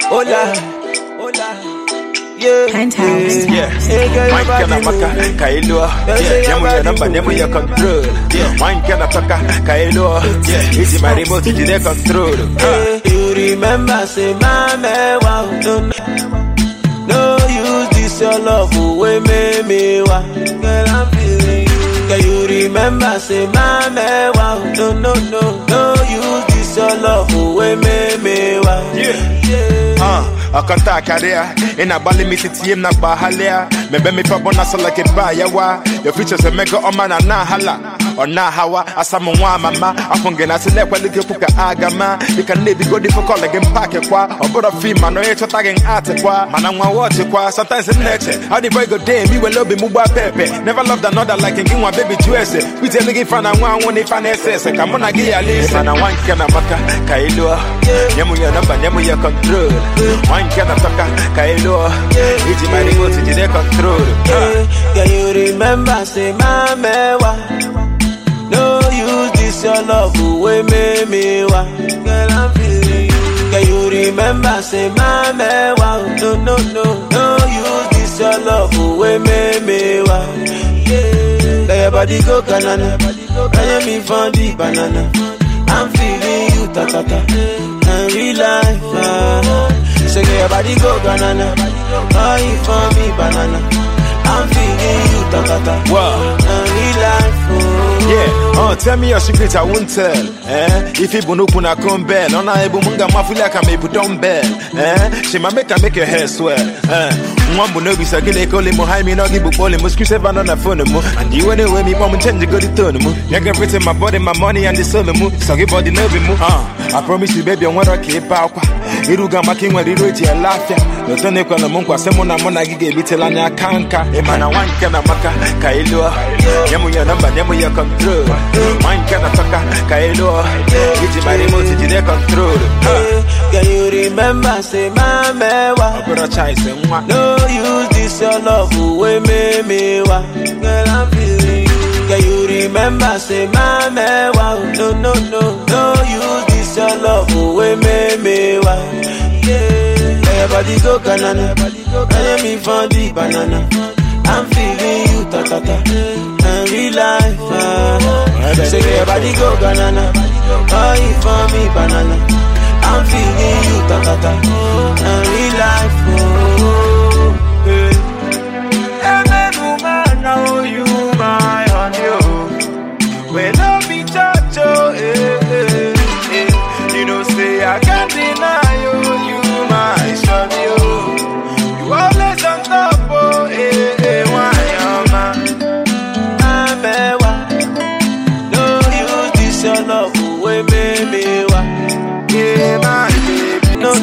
Hola, hola. Yeah, Penthouse. yeah. Hey, girl, your Wine kana body maka moving. kailo say your Nemu ya body namba nemu ya control Wine kana paka kailo Easy my remote jide control Hey, you remember, say, mama, wow, no, no. No use this your love away, me, me, wow. Girl, I'm feeling you. Can you remember, say, mama, wow, no, no, no. No use this your love away, me, me, wow. Yeah. yeah. Uh, akanta akaria ina bali mititi na bahalia mebe mi pa bona so like ba yawa your features a mega o mana na hala ona hawa asamu nwa mama afunge na sile kwali ke puka agama you can never go different call again pack kwa obodo fi man no echo tagging art kwa mana nwa watch kwa sometimes in nature how the boy go day me we love mu ba pepe never loved another like in one baby juice we tell nigga fan and one one if an ss come on gi ya listen mana one kana maka kailo nyemu ya namba nyemu ya control one kana toka kailo iji my remote jide control Yeah, Can you remember, say, mama, wa. No use this your love away, me, me, wa. Girl, I'm feeling you. Can you remember, say, mama, wa. No, no, no. No use this your love away, me, me, wa. Yeah. Let your body go, banana. Can you me for the banana? I'm feeling you, ta, ta, ta. And real life, ah. So get your body go, banana. Buy it for me, banana. I'm feeling you, ta ta ta. Wow. And real life, oh. Yeah, uh, tell me your secret, I won't tell. Eh? If you bunu kuna kumbel, on a ebu munga mafuli ka me bu dumbbell. Eh? She ma make her make your hair swell. Eh? Mwambu no bisa gile kole mo hai mi no gibu pole mo screw seven on the phone mo. And you anyway me mom change go the tone mo. You can everything my body, my money and the soul mo. So give body no be mo. Uh, I promise you baby, I want to keep out. Iruga maki nwere iru eji ele afia Oto na ekwe na mụ nkwa sị mụ na mụ na gị ga-ebitela anya aka nka ịma na nwa nke na maka ka ị lụọ nye mụ ya nọmba nye mụ ya kọntrol nwa nke na tọka ka ị lụọ iji ma remote jide kọntrol Yeah. Can you remember, say, mama, wa. ọbụrụ chaise nwa No use this your love away, me, me, wa. Girl, I'm feeling you. Can you remember, say, mama, wa. No, no, no. No use this your love away, me, me, wa. Yeah. Let your body go, banana. Can you me for the banana? I'm feeling you, ta, ta, ta. And real life, ah. So get your body go, banana. Buy it for me, banana. I'm feeling you, ta, ta, ta. And real life, oh. Hey. Amen, woman, now you my honey, oh. When I be touch, oh, eh, eh, eh. You know, say I can't deny you, you my shawty, oh. You always on top, oh, eh, eh, why, oh, man. Amewa. No use this your love away, baby. Wa. Yeah,